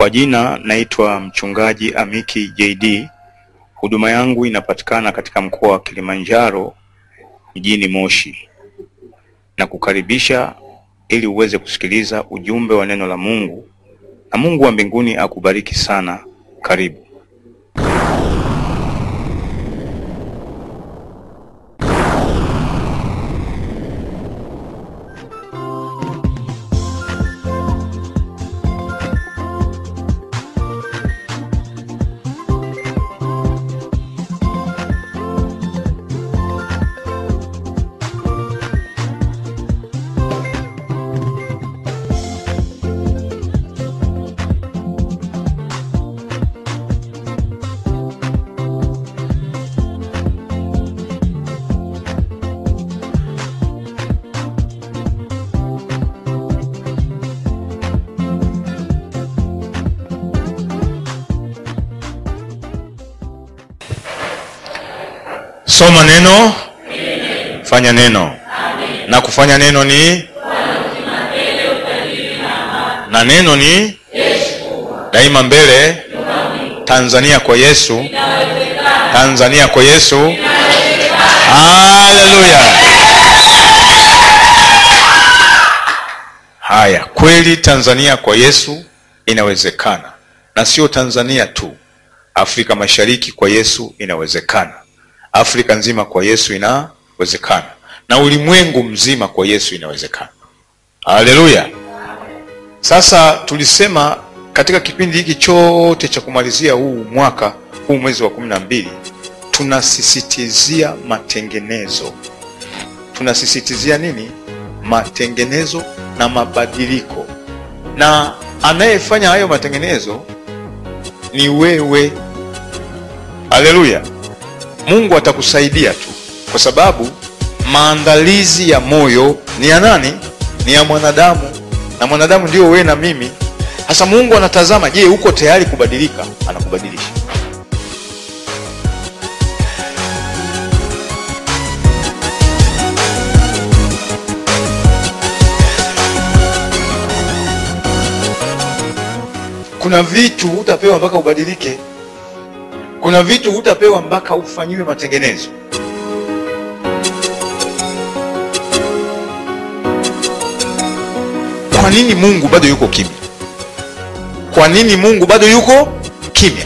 Kwa jina naitwa mchungaji Amiki JD. Huduma yangu inapatikana katika mkoa wa Kilimanjaro mjini Moshi, na kukaribisha ili uweze kusikiliza ujumbe wa neno la Mungu, na Mungu wa mbinguni akubariki sana. Karibu. Soma neno, fanya neno, na kufanya neno ni na neno ni daima mbele. Tanzania kwa Yesu, Tanzania kwa Yesu. Haleluya! Haya, kweli Tanzania kwa Yesu inawezekana, na sio Tanzania tu, Afrika Mashariki kwa Yesu inawezekana, Afrika nzima kwa Yesu inawezekana, na ulimwengu mzima kwa Yesu inawezekana. Haleluya! Sasa tulisema katika kipindi hiki chote cha kumalizia huu mwaka huu mwezi wa kumi na mbili tunasisitizia matengenezo. Tunasisitizia nini? Matengenezo na mabadiliko, na anayefanya hayo matengenezo ni wewe. Haleluya! Mungu atakusaidia tu, kwa sababu maandalizi ya moyo ni ya nani? Ni ya mwanadamu, na mwanadamu ndio wewe na mimi. Sasa Mungu anatazama, je, uko tayari kubadilika? Anakubadilisha. Kuna vitu hutapewa mpaka ubadilike. Kuna vitu hutapewa mpaka ufanyiwe matengenezo. Kwa nini Mungu bado yuko kimya? Kwa nini Mungu bado yuko kimya?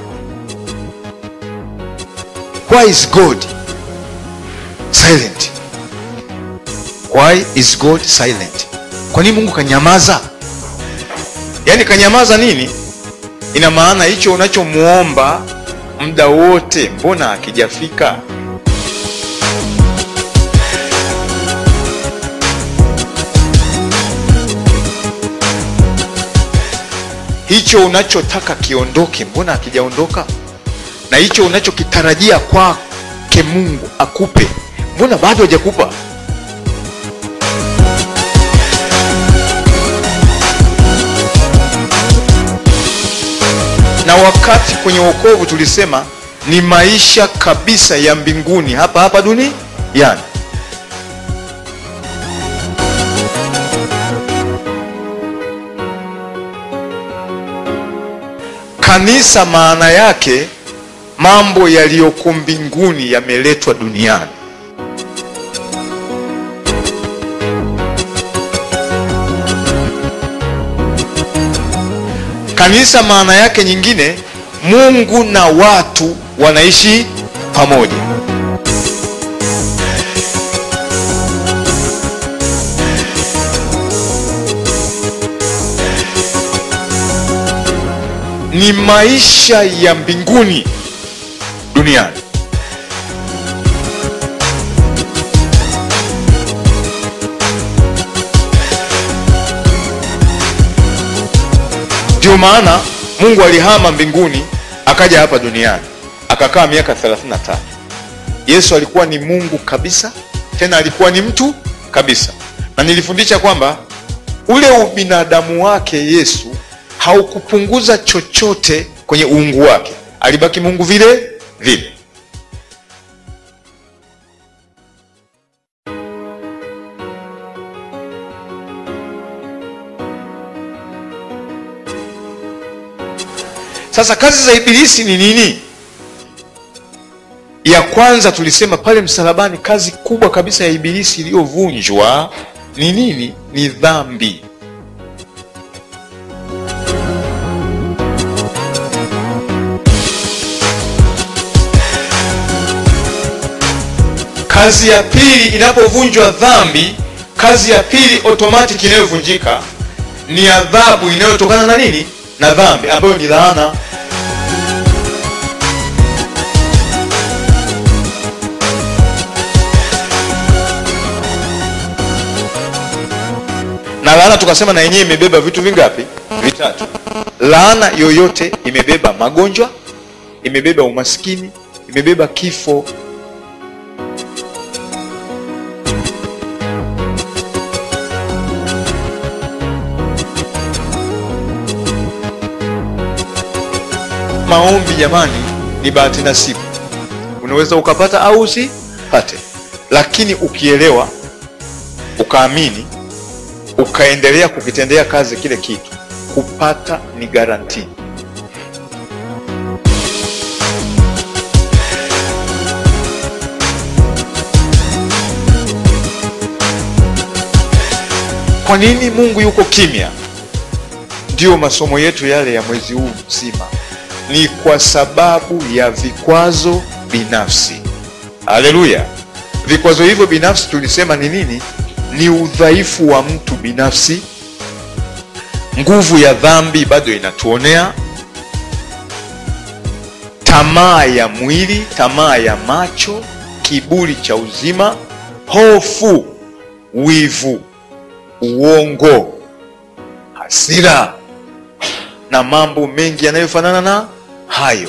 Why is God silent? Why is God silent? Kwa nini Mungu kanyamaza? Yaani kanyamaza nini? Ina maana hicho unachomuomba muda wote, mbona hakijafika? Hicho unachotaka kiondoke, mbona hakijaondoka? Na hicho unachokitarajia kwake Mungu akupe, mbona bado hajakupa? na wakati kwenye wokovu tulisema ni maisha kabisa ya mbinguni hapa hapa duniani. Kanisa maana yake mambo yaliyoko mbinguni yameletwa duniani. Kanisa maana yake nyingine, Mungu na watu wanaishi pamoja. Ni maisha ya mbinguni duniani. Ndio maana Mungu alihama mbinguni akaja hapa duniani akakaa miaka 33. Yesu alikuwa ni Mungu kabisa, tena alikuwa ni mtu kabisa, na nilifundisha kwamba ule ubinadamu wake Yesu haukupunguza chochote kwenye uungu wake, alibaki Mungu vile vile. sasa kazi za ibilisi ni nini ya kwanza tulisema pale msalabani kazi kubwa kabisa ya ibilisi iliyovunjwa ni nini ni dhambi kazi ya pili inapovunjwa dhambi kazi ya pili automatic inayovunjika ni adhabu inayotokana na nini na dhambi ambayo ni laana na laana tukasema na yenyewe imebeba vitu vingapi vitatu laana yoyote imebeba magonjwa imebeba umaskini imebeba kifo maombi jamani ni bahati nasibu unaweza ukapata au usipate lakini ukielewa ukaamini ukaendelea kukitendea kazi kile kitu kupata ni garantii kwa nini mungu yuko kimya ndiyo masomo yetu yale ya mwezi huu mzima ni kwa sababu ya vikwazo binafsi haleluya vikwazo hivyo binafsi tulisema ni nini ni udhaifu wa mtu binafsi nguvu ya dhambi bado inatuonea tamaa ya mwili tamaa ya macho kiburi cha uzima hofu wivu uongo hasira na mambo mengi yanayofanana na hayo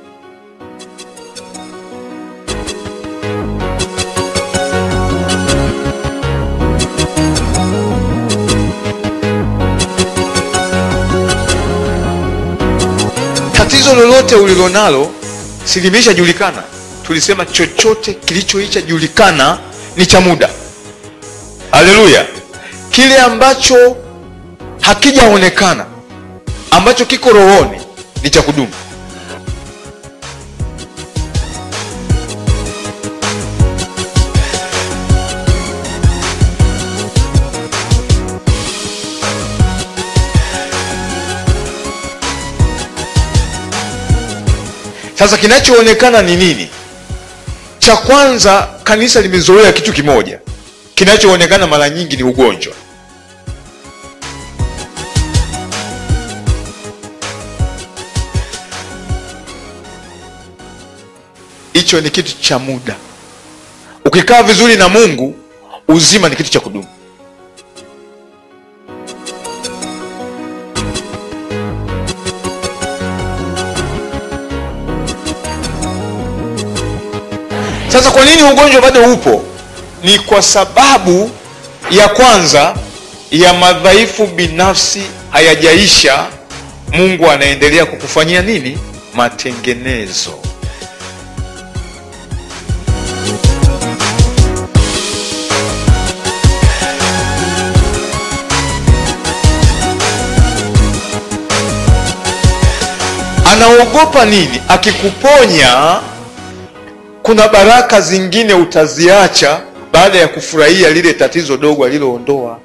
tatizo lolote ulilonalo silimeshajulikana tulisema chochote kilichoishajulikana ni cha muda haleluya kile ambacho hakijaonekana ambacho kiko rohoni ni cha kudumu sasa kinachoonekana ni nini cha kwanza kanisa limezoea kitu kimoja kinachoonekana mara nyingi ni ugonjwa hicho ni kitu cha muda ukikaa vizuri na mungu uzima ni kitu cha kudumu sasa kwa nini ugonjwa bado upo ni kwa sababu ya kwanza ya madhaifu binafsi hayajaisha mungu anaendelea kukufanyia nini matengenezo anaogopa nini akikuponya kuna baraka zingine utaziacha baada ya kufurahia lile tatizo dogo aliloondoa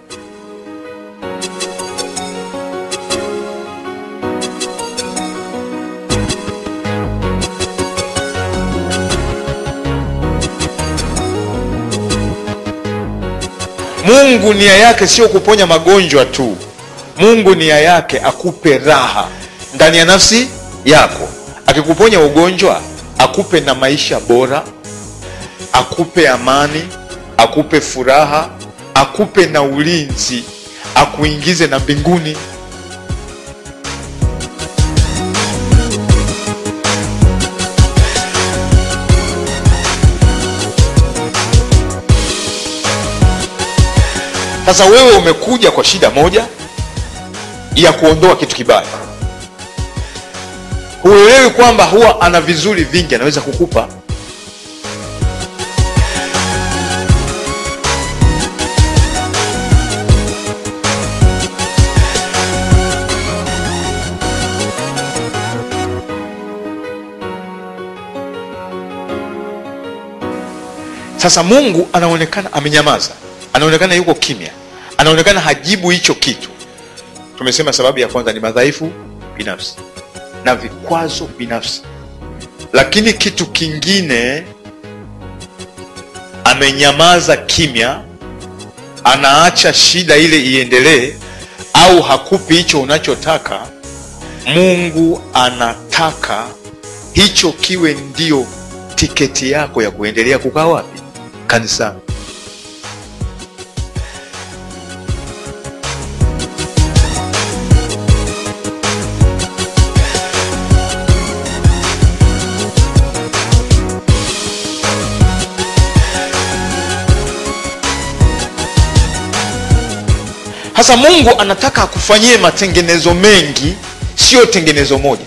mungu nia yake sio kuponya magonjwa tu mungu nia yake akupe raha ndani ya nafsi yako akikuponya ugonjwa akupe na maisha bora akupe amani akupe furaha akupe na ulinzi akuingize na mbinguni sasa wewe umekuja kwa shida moja ya kuondoa kitu kibaya huelewi kwamba huwa ana vizuri vingi anaweza kukupa sasa mungu anaonekana amenyamaza anaonekana yuko kimya anaonekana hajibu hicho kitu tumesema sababu ya kwanza ni madhaifu binafsi na vikwazo binafsi lakini kitu kingine amenyamaza kimya anaacha shida ile iendelee au hakupi hicho unachotaka mungu anataka hicho kiwe ndio tiketi yako ya kuendelea kukaa wapi kanisani hasa mungu anataka akufanyie matengenezo mengi sio tengenezo moja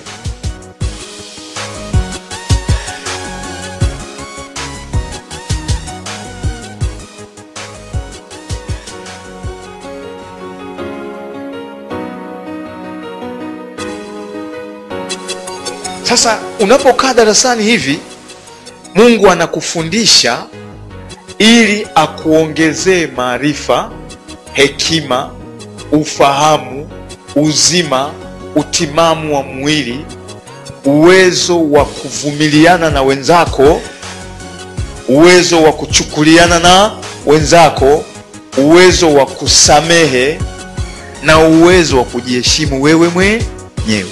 sasa unapokaa darasani hivi mungu anakufundisha ili akuongezee maarifa hekima ufahamu uzima utimamu wa mwili uwezo wa kuvumiliana na wenzako uwezo wa kuchukuliana na wenzako uwezo wa kusamehe na uwezo wa kujiheshimu wewe mwenyewe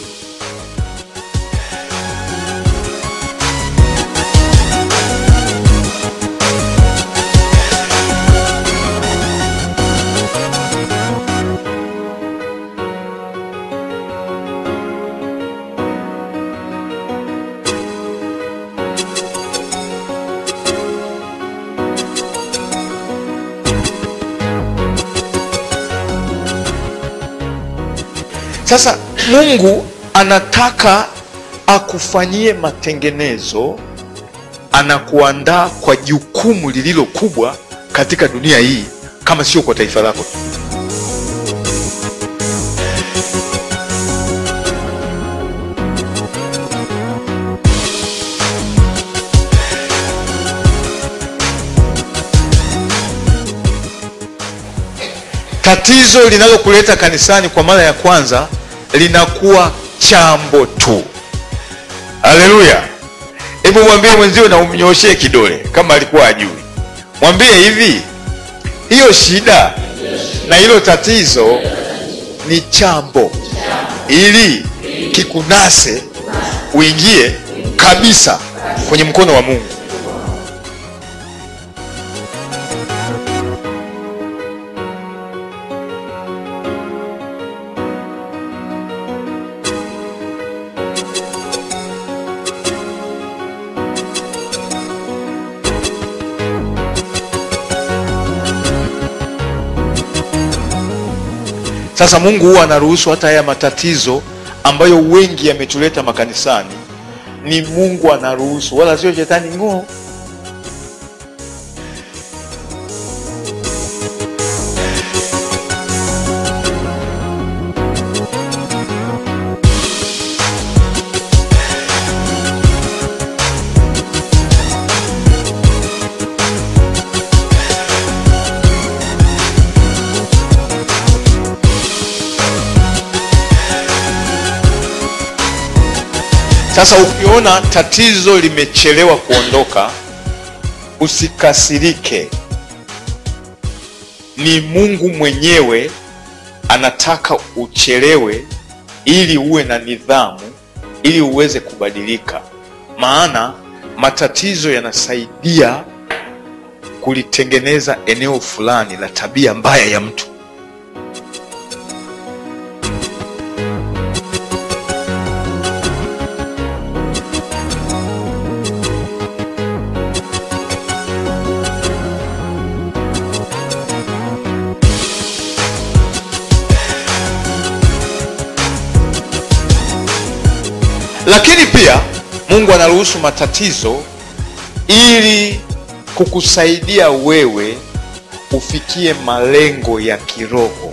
sasa mungu anataka akufanyie matengenezo anakuandaa kwa jukumu lililo kubwa katika dunia hii kama sio kwa taifa lako tu tatizo linalokuleta kanisani kwa mara ya kwanza linakuwa chambo tu haleluya hebu mwambie mwenzio na umnyoshee kidole kama alikuwa ajui mwambie hivi hiyo shida na hilo tatizo ni chambo ili kikunase uingie kabisa kwenye mkono wa mungu sasa mungu huwa anaruhusu hata haya matatizo ambayo wengi yametuleta makanisani ni mungu anaruhusu wala sio shetani ngoo sasa ukiona tatizo limechelewa kuondoka usikasirike ni mungu mwenyewe anataka uchelewe ili uwe na nidhamu ili uweze kubadilika maana matatizo yanasaidia kulitengeneza eneo fulani la tabia mbaya ya mtu lakini pia mungu anaruhusu matatizo ili kukusaidia wewe ufikie malengo ya kiroho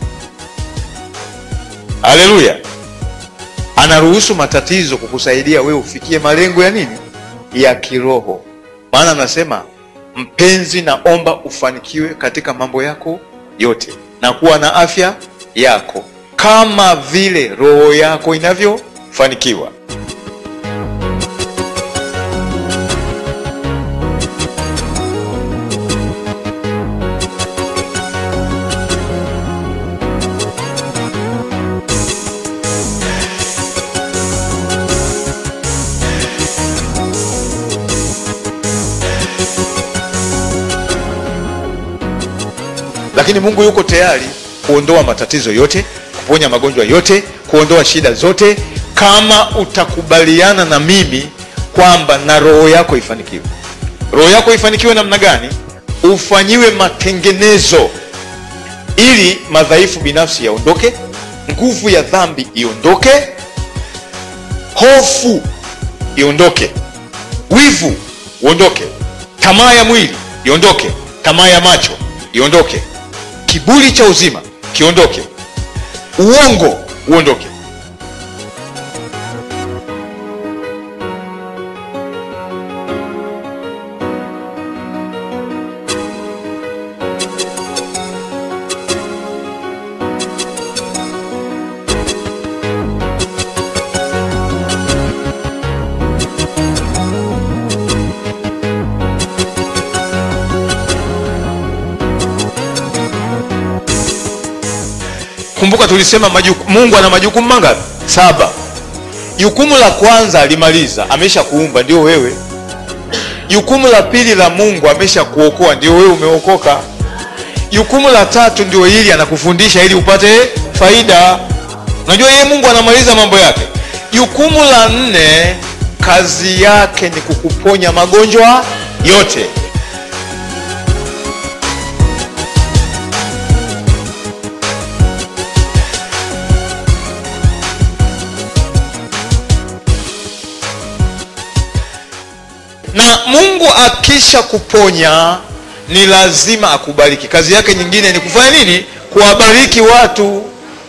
haleluya anaruhusu matatizo kukusaidia wewe ufikie malengo ya nini ya kiroho maana anasema mpenzi naomba ufanikiwe katika mambo yako yote na kuwa na afya yako kama vile roho yako inavyofanikiwa lakini mungu yuko tayari kuondoa matatizo yote kuponya magonjwa yote kuondoa shida zote kama utakubaliana na mimi kwamba na roho yako ifanikiwe roho yako ifanikiwe namna gani ufanyiwe matengenezo ili madhaifu binafsi yaondoke nguvu ya dhambi iondoke hofu iondoke wivu uondoke tamaa ya mwili iondoke tamaa ya macho iondoke kiburi cha uzima kiondoke uongo uondoke kumbuka tulisema majuku, mungu ana majukumu mangapi saba jukumu la kwanza alimaliza amesha kuumba ndio wewe jukumu la pili la mungu amesha kuokoa ndio wewe umeokoka jukumu la tatu ndio hili anakufundisha ili upate faida unajua yeye mungu anamaliza mambo yake jukumu la nne kazi yake ni kukuponya magonjwa yote na mungu akisha kuponya ni lazima akubariki kazi yake nyingine ni kufanya nini kuwabariki watu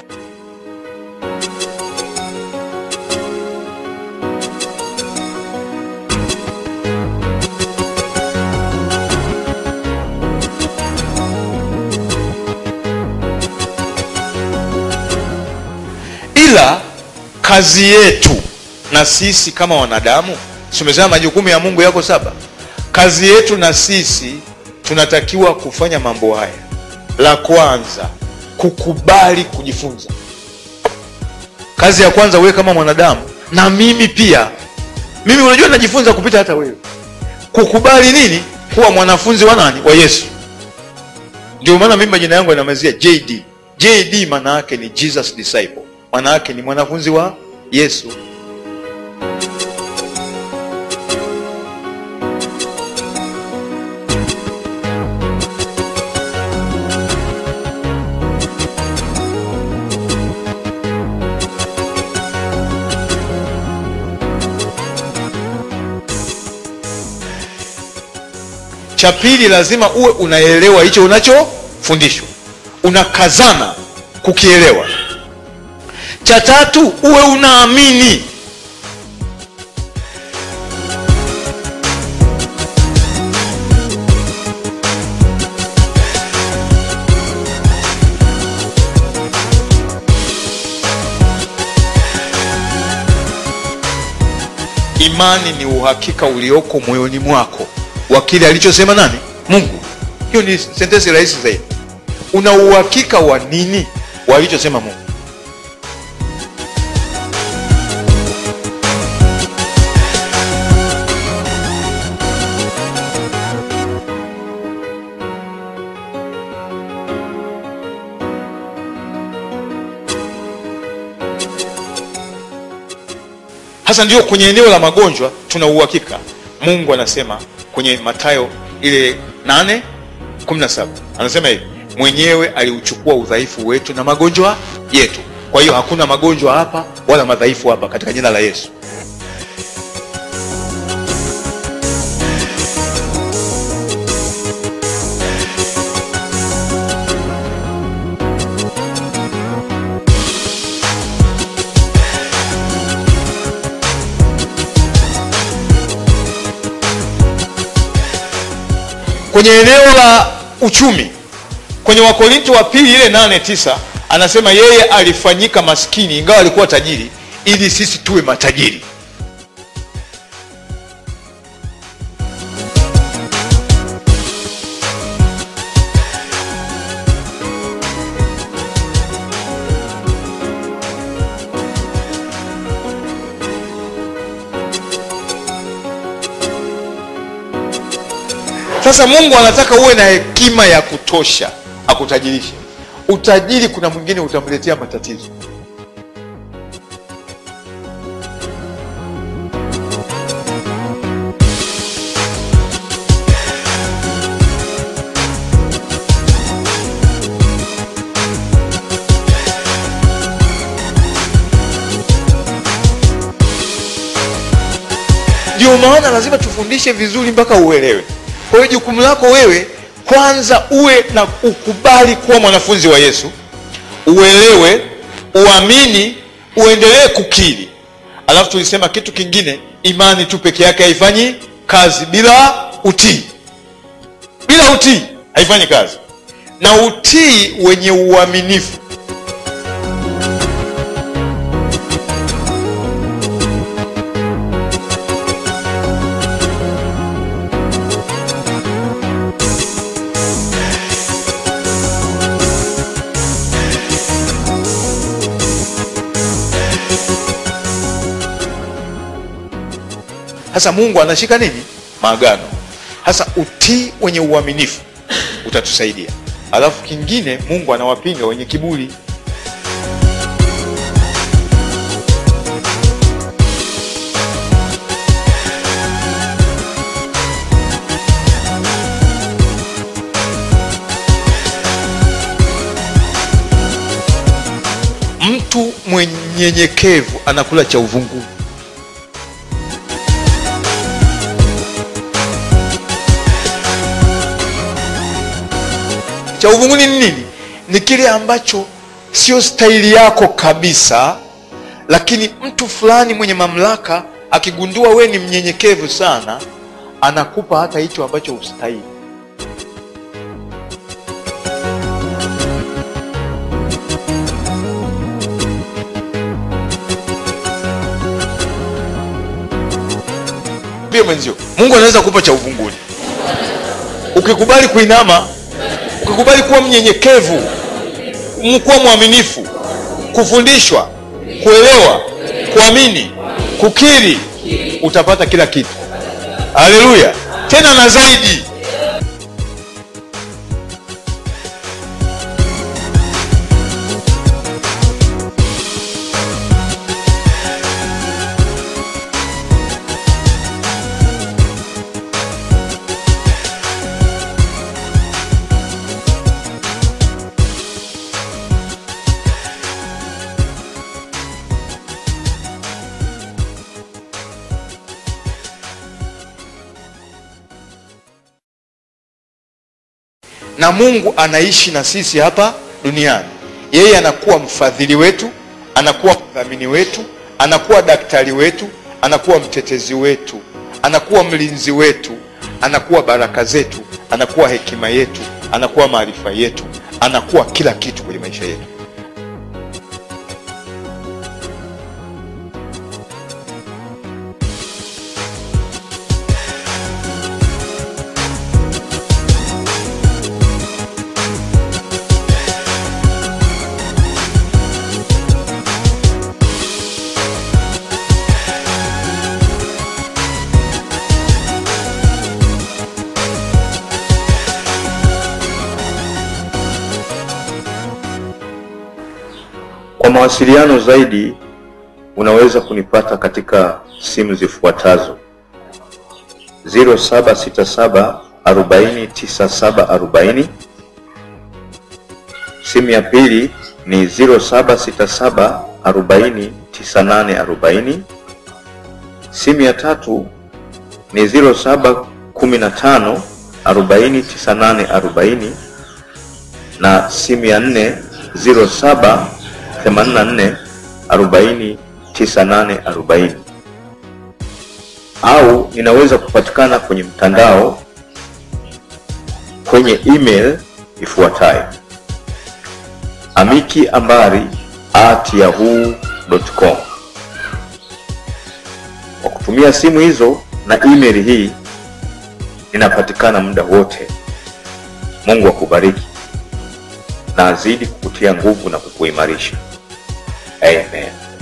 ila kazi yetu na sisi kama wanadamu tumesema majukumu ya mungu yako saba kazi yetu na sisi tunatakiwa kufanya mambo haya la kwanza kukubali kujifunza kazi ya kwanza wewe kama mwanadamu na mimi pia mimi unajua najifunza kupita hata wewe kukubali nini kuwa mwanafunzi wa nani wa yesu ndio maana mimi majina yangu yanamalizia jd jd maana yake ni jesus disciple maana yake ni mwanafunzi wa yesu cha pili lazima uwe unaelewa hicho unachofundishwa unakazana kukielewa cha tatu uwe unaamini imani ni uhakika ulioko moyoni mwako wa kile alichosema nani mungu hiyo ni sentensi rahisi zaidi una uhakika wa nini walichosema mungu hasa ndio kwenye eneo la magonjwa tuna uhakika mungu anasema kwenye matayo ile 8 17 anasema hivi mwenyewe aliuchukua udhaifu wetu na magonjwa yetu kwa hiyo hakuna magonjwa hapa wala madhaifu hapa katika jina la yesu kwenye eneo la uchumi kwenye wakorinto wa pili ile nane tisa anasema yeye alifanyika maskini ingawa alikuwa tajiri ili sisi tuwe matajiri sasa mungu anataka uwe na hekima ya kutosha akutajirishe utajiri kuna mwingine utamletea matatizo ndio maana lazima tufundishe vizuri mpaka uelewe kwa hiyo jukumu lako wewe kwanza uwe na ukubali kuwa mwanafunzi wa yesu uelewe uamini uendelee kukiri alafu tulisema kitu kingine imani tu peke yake haifanyi kazi bila utii bila utii haifanyi kazi na utii wenye uaminifu sasa mungu anashika nini maagano sasa utii wenye uaminifu utatusaidia alafu kingine mungu anawapinga wenye kiburi mtu mwenyenyekevu anakula cha uvunguni cha uvunguni ni nini ni kile ambacho sio staili yako kabisa lakini mtu fulani mwenye mamlaka akigundua we ni mnyenyekevu sana anakupa hata hicho ambacho ustahili pia mwenzio mungu anaweza kupa cha uvunguni ukikubali kuinama ukikubali kuwa mnyenyekevu kuwa mwaminifu kufundishwa kuelewa kuamini kukiri utapata kila kitu haleluya tena na zaidi na mungu anaishi na sisi hapa duniani yeye anakuwa mfadhili wetu anakuwa mdhamini wetu anakuwa daktari wetu anakuwa mtetezi wetu anakuwa mlinzi wetu anakuwa baraka zetu anakuwa hekima yetu anakuwa maarifa yetu anakuwa kila kitu kwenye maisha yetu Kwa mawasiliano zaidi unaweza kunipata katika simu zifuatazo: 0767 40 9740. Simu ya pili ni 0767 40 9840. Simu ya tatu ni 0715 40 9840 na simu ya nne 07 84 40 9840 au ninaweza kupatikana kwenye mtandao kwenye email ifuatayo amikiambari at yahoo.com. Kwa kutumia simu hizo na email hii ninapatikana muda wote. Mungu akubariki na azidi kukutia nguvu na kukuimarisha. Amen.